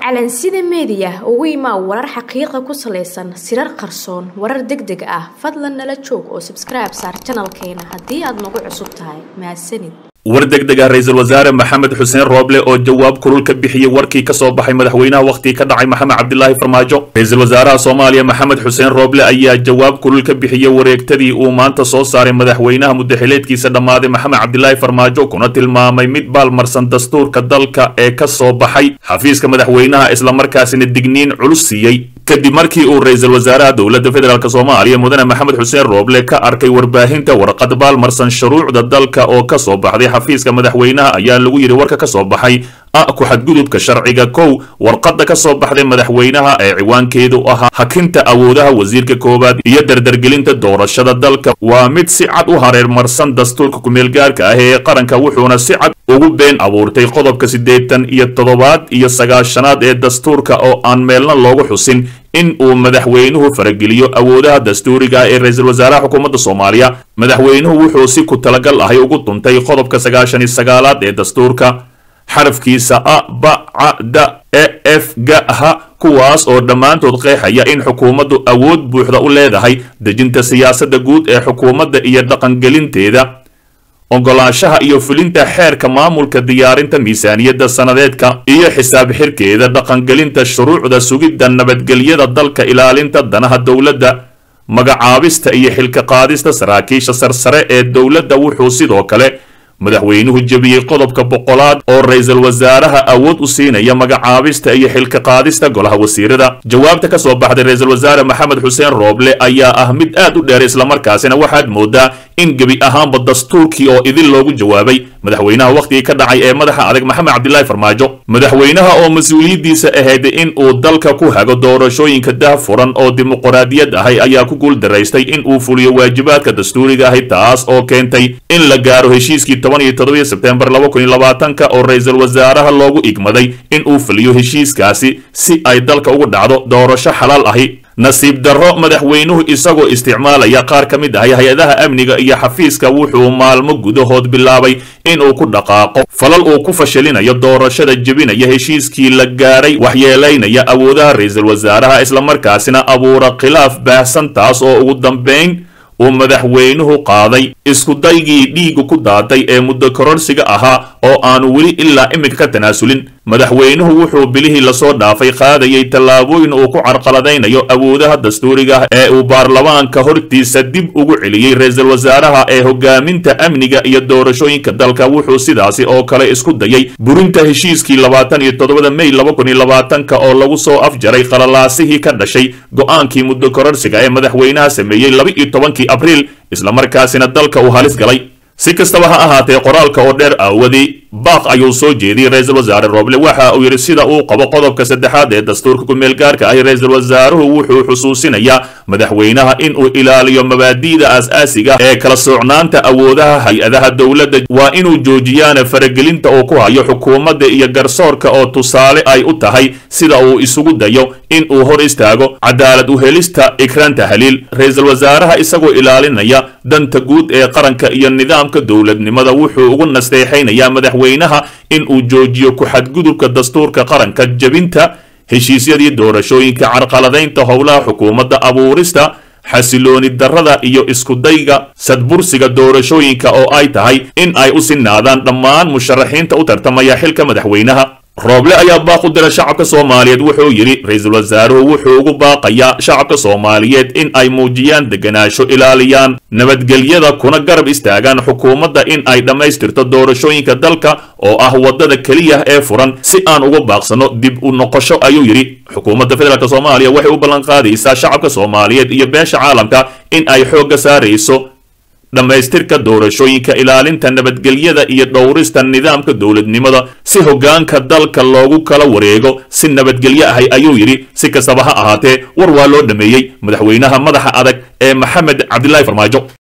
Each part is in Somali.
calansida meediya ugu imaa warar xaqiiqa ku salaysan sirar qarsoon warar deg deg ah fadlan nala joog oo sabskribe saar janalkeena haddii aad nagu cusub tahay mahadsanid war degdeg ah ra-iisul wasaare maxamed xuseen rooble oo jawaab kulul ka bixiyey warkii ka soo baxay madaxweynaha wakhtigii ka dhacay maxamed cabdilaahi farmaajo ra-iisul wasaaraha soomaaliya maxamed xuseen rooble ayaa jawaab kulul ka bixiyey wareegtadii uu maanta soo saaray madaxweynaha muddaxileedkiisa dhammaaday maxamed cabdilaahi farmaajo kuna tilmaamay mid baalmarsan dastuurka dalka ee ka soo baxay xafiiska madaxweynaha islamarkaasina digniin culus siiyey kadib markii uu ra-iisul wasaaraha dowladda federaalk soomaaliya mudane maxamed xuseen rooble ka arkay warbaahinta warqad baalmarsan shuruucda dalka oo ka soo baxday xafiiska madaxweynaha ayaa lagu yidhi warka ka soo baxay a ku xadgudubka sharciga kow warqadda ka soo baxday madaxweynaha ee ciwaankeedu ahaa hakinta awoodaha wasiirka koowaad iyo dardargelinta doorashada dalka waa mid si cad u hareermarsan dastuurka kumeelgaarka ah ee qaranka wuxuuna si cad ugu been abuurtay qodobka siddeetan iyo toddobaad iyo sagaashanaad ee dastuurka oo aan meelna loogu xusin in uu madaxweynuhu farageliyo awoodaha dastuuriga ah ee ra-iisul wasaaraha xukuumadda soomaaliya madaxweynuhu wuxuu si ku talagal ahay ugu duntay qodobka sagaashan iyo sagaalaad ee dastuurka xarafkiisa a ba ca da e f ga ha kuwaas oo dhammaantood qeexaya in xukuumaddu awood buuxda u leedahay dejinta siyaasadda guud ee xukuumadda iyo dhaqangelinteeda ogolaanshaha iyo fulinta xeerka maamulka diyaarinta miisaaniyadda sannadeedka iyo xisaab xirkeeda dhaqangelinta shuruucda sugidda nabadgelyada dalka ilaalinta danaha dowladda magacaabista iyo xilka qaadista saraakiisha sarsare ee dowladda wuxuu sidoo kale madaxweynuhu jebiyey qodobka boqolaad oo ra-iisul wasaaraha awood u siinaya magacaabista iyo xilka qaadista golaha wasiirada jawaabta ka soo baxday ra-iisul wasaare maxamed xuseen rooble ayaa ah mid aad u dheer islamarkaasina waxaad moodaa in gebi ahaanba dastuurkii oo idin loogu jawaabay madaxweynaha wakhtigii ka dhacay ee madaxa adag maxamed cabdilaahi farmaajo madaxweynaha oo mas-uuliyaddiisa ahayd in uu dalka ku hago doorashooyinka daahfuran oo dimuqraadiyad ahay ayaa ku guul daraystay in uu fuliyo waajibaadka dastuuriga ahay taas oo keentay in la gaaro heshiiskii toban iyo toddobiyo sebtembar laba kun iyo labaatanka oo ra-iisul wasaaraha loogu igmaday in uu fuliyo heshiiskaasi si ay dalka ugu dhacdo doorasho xalaal ahi nasiib darro madaxweynuhu isagoo isticmaalaya qaar ka mid ahay hay-adaha amniga iyo xafiiska wuxuu maalmo gudahood bilaabay inuu ku dhaqaaqo falal uu ku fashilinayo doorashada jebinaya heshiiskii la gaaray waxyeelaynaya awoodaha ra-iisul wasaaraha islamarkaasina abuura khilaaf baahsan taas oo ugu dambayn uu madaxweynuhu qaaday iskudaygii dhiigu ku daatay ee muddo kororsiga ahaa oo aanu weli ilaa iminka ka tanaasulin madaxweynuhu wuxuu bilihii lasoo dhaafay qaadayay tallaabooyin uu ku carqaladaynayo awoodaha dastuuriga ee uu baarlamaanka hortiisa dib ugu celiyey ra-iisul wasaaraha ee hogaaminta amniga iyo doorashooyinka dalka wuxuu sidaasi oo kale isku dayay burinta heshiiskii labaatan iyo toddobada mey laba kun iyo labaatanka oo lagu soo afjaray qalalaasihii ka dhashay go-aankii muddo kororsiga ee madaxweynaha sameeyey laba iyo tobankii abriil islamarkaasina dalka uu halis galay si kastaba ha ahaatee qoraalka oo dheer aawadii baaq ayuu soo jeediyey ra-iisul wasaare rooble waxa uu yidhi sida uu qabo qodobka saddexaad ee dastuurka ku-meelgaarka ahi ra-iisul wasaaruhu wuxuu xusuusinayaa madaxweynaha in uu ilaaliyo mabaadi'da aas-aasiga ee kala soocnaanta awoodaha hay-adaha dowladda waa inuu joojiyaana faragelinta uu ku hayo xukuumadda iyo garsoorka oo tusaale ay u tahay sida uu isugu dayo in uu hor istaago cadaalad u helista ikraanta haliil ra-iisul wasaaraha isagoo ilaalinaya danta guud ee qaranka iyo nidaamka dowladnimada wuxuu ugu nasteexaynayaa madaxweynaha in uu joojiyo ku-xadgudubka dastuurka qaranka jebinta heshiisyadii doorashooyinka carqaladaynta howlaha xukuumadda abuurista xasilooni darrada iyo iskudayga sadbursiga doorashooyinka oo ay tahay in ay u sinaadaan dhammaan musharaxiinta u tartamaya xilka madaxweynaha rooble ayaa baaq u dira shacabka soomaaliyeed wuxuu yidhi ra-iisul wasaaruhu wuxuu ugu baaqayaa shacabka soomaaliyeed in ay muujiyaan deganaansho ilaaliyaan nabadgelyada kuna garab istaagaan xukuumadda in ay dhammaystirto doorashooyinka dalka oo ah waddada keliya ee furan si aan uga baaqsano dib u noqosho ayuu yidhi xukuumadda federaalk soomaaliya waxay u ballanqaadaysaa shacabka soomaaliyeed iyo beesha caalamka in ay xoogga saarayso dhammaystirka doorashooyinka ilaalinta nabadgelyada iyo dhowrista nidaamka dowladnimada si hoggaanka dalka loogu kala wareego si nabadgelyo ahay ayuu yidhi si kastaba ha ahaatee war waa loo dhameeyey madaxweynaha madaxa adag ee maxamed cabdilaahi farmaajo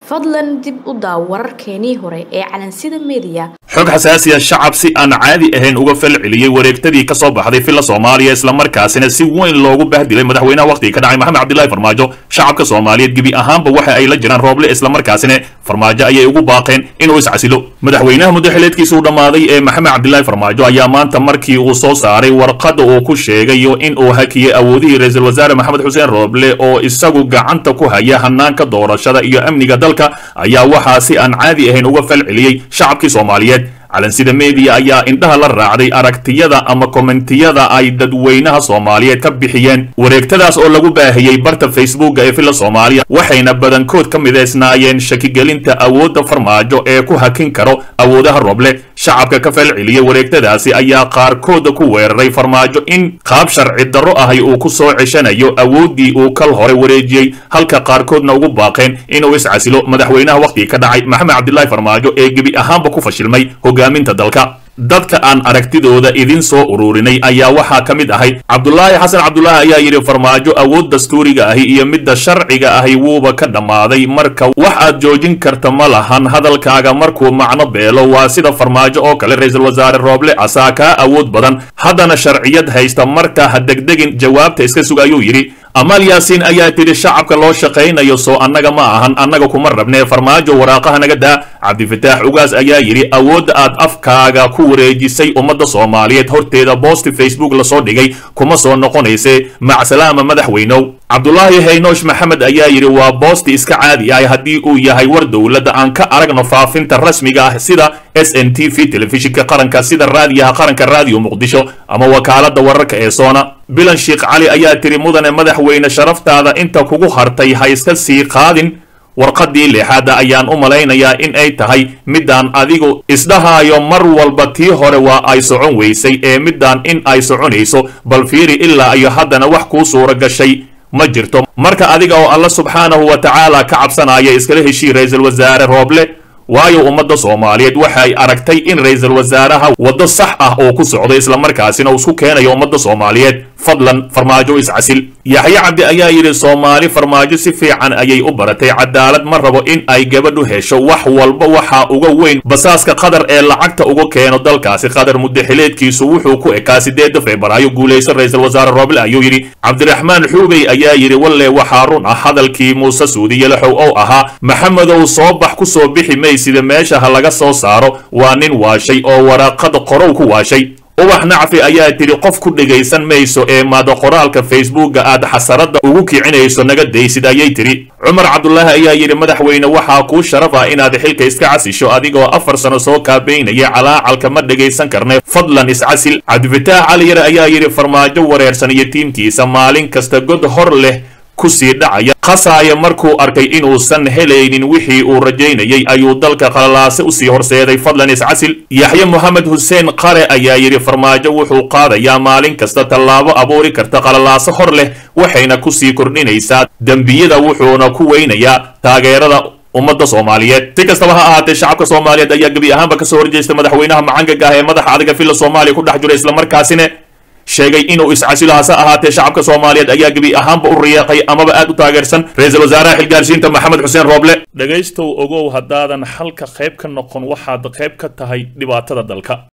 fadlan dib u daaw wararkeenii hore ee calansida meediya xog xasaasiya shacab si aan caadi ahayn uga fal celiyey wareegtadii ka soo baxday filla soomaaliya islamarkaasina si weyn loogu bahdilay madaxweynaha wakhtiga ka dhacay maxamed cabdillahi farmaajo shacabka soomaaliyeed gebi ahaanba waxa ay la jiraan rooble islamarkaasina farmaajo ayay ugu baaqeen inuu iscasilo madaxweynaha muddaxileedkiisa uu dhammaaday ee maxamed cabdillahi farmaajo ayaa maanta markii uu soo saaray warqadda uu ku sheegayo in uu hakiyey awoodihii ra-iisul wasaare maxamed xuseen rooble oo isagu gacanta ku haya hanaanka doorashada iyo amniga dalka ayaa waxaa si aan caadi ahayn uga fal celiyey shacabkii soomaaliyeed calansida meediya ayaa indhaha la raacday aragtiyada ama kommentiyada ay dadweynaha soomaaliyeed ka bixiyeen wareegtadaas oo lagu baahiyey barta facebooka ee villa soomaaliya waxayna badankood ka midaysnaayeen shakigelinta awoodda farmaajo ee ku hakin karo awoodaha roble shacabka ka fal celiyey wareegtadaasi ayaa qaarkooda ku weeraray farmaajo in qaab sharci darro ahay uu ku soo ceshanayo awooddii uu kal hore wareejiyey halka qaarkoodna ugu baaqeen inuu iscasilo madaxweynaha wakhtiga ka dhacay maxamed cabdillahi farmaajo ee gebi ahaanba ku fashilmay hogaaminta dalka dadka aan aragtidooda idin soo ururinay ayaa waxaa ka mid ahay cabdulaahi xasan cabdulaahi ayaa yidhi farmaajo awood dastuuriga ahi iyo midda sharciga ahi wuuba ka dhammaaday marka wax aad joojin karta ma lahan hadalkaaga markuu macno beelo waa sida farmaajo oo kale ra-iisul wasaare rooble asaa kaa awood badan haddana sharciyad haysta marka ha degdegin jawaabta iska sug ayuu yidhi amaal yaasiin ayaa tidhi shacabka loo shaqaynayo soo annaga ma ahan annaga kuma rabnee farmaajo waraaqaha naga daa cabdifataax ugaas ayaa yidhi awoodda aad afkaaga ku wareejisay ummadda soomaaliyeed horteeda boosti facebook lasoo dhigay kuma soo noqonayse macsalaama madaxweynow cabdulaahi haynoosh maxamed ayaa yidhi waa boosti iska caadi ah haddii uu yahay war dowladda aan ka aragno faafinta rasmiga ah sida s n t v telefishinka qaranka sida raadiyaha qaranka raadiyo muqdisho ama wakaaladda wararka ee soona bilan sheekh cali ayaa tiri mudane madaxweyne sharaftaada inta kugu hartay ha iska sii qaadin warqaddii leexaadda ayaan u malaynayaa in ay tahay middaan adigu isdhahaayo mar walba tii hore waa ay socon weysay ee middaan in ay soconayso bal fiiri ilaa iyo haddana wax kuu suura gashay ma jirto marka adiga oo alla subxaanahu wa tacaala ka cabsanaya iskala heshii ra-iisul wasaare rooble waayo ummadda soomaaliyeed waxay aragtay in ra-iisul wasaaraha waddo sax ah oo ku socdo islamarkaasina uu isku keenayo ummadda soomaaliyeed fadlan farmaajo iscasil yaxye cabdi ayaa yidhi soomaali farmaajo si fiican ayay u baratay cadaalad ma rabo in ay gabadhu hesho wax walba waxaa uga weyn basaaska qatar ee lacagta uga keeno dalkaasi qatar muddaxileedkiisu wuxuu ku ekaa sideedda febraayo guulaysan ra-iisul wasaare rooble ayuu yidhi cabdiraxmaan xuubey ayaa yidhi walle waxaa run ah hadalkii muuse suudiye laxow ow ahaa maxamedow soo bax ku soo bixi maysida meesha ha laga soo saaro waa nin waashay oo waraaqada qorow ku waashay ubax nacfi ayaa tidhi qof ku dhegaysan mayso ee maada qoraalka facebooka aad xasaradda ugu kicinayso naga daysid ayay tidhi cumar cabdulaahi ayaa yidhi madaxweyne waxaa kuu sharaf ah inaad xilka iska casisho adigoo afar sano soo kaabaynaya calaacalka ma dhegaysan karne fadlan iscasil cabdifataax cali yare ayaa yidhi farmaajo wareersan iyo tiimkiisa maalin kasta god hor leh kusii dhacaya khasaaya markuu arkay inuusan helaynin wixii uu rajaynayay ayuu dalka qalalaase usii horseeday fadlan iscasil yaxye moxamed xuseen qare ayaa yidhi farmaajo wuxuu qaadayaa maalin kasta tallaabo abuuri karta qalalaaso hor leh waxayna kusii kordhinaysaa dembiyada wuxuuna ku weynayaa taageerada ummadda soomaaliyeed si kastaba ha ahaatee shacabka soomaaliyeed ayaa gebi ahaanba kasoo horjeesta madaxweynaha macangaga ah ee madaxa adiga villa soomaaliya ku dhex jira islamarkaasina sheegay inuu iscasilo hase ahaatee shacabka soomaaliyeed ayaa gebi ahaanba u riyaaqay amaba aad u taageersan ra-iisul wasaaraha xilgaarsiinta maxamed xuseen rooble dhegaystow ogow haddaadan xalka qayb ka noqon waxaad qayb ka tahay dhibaatada dalka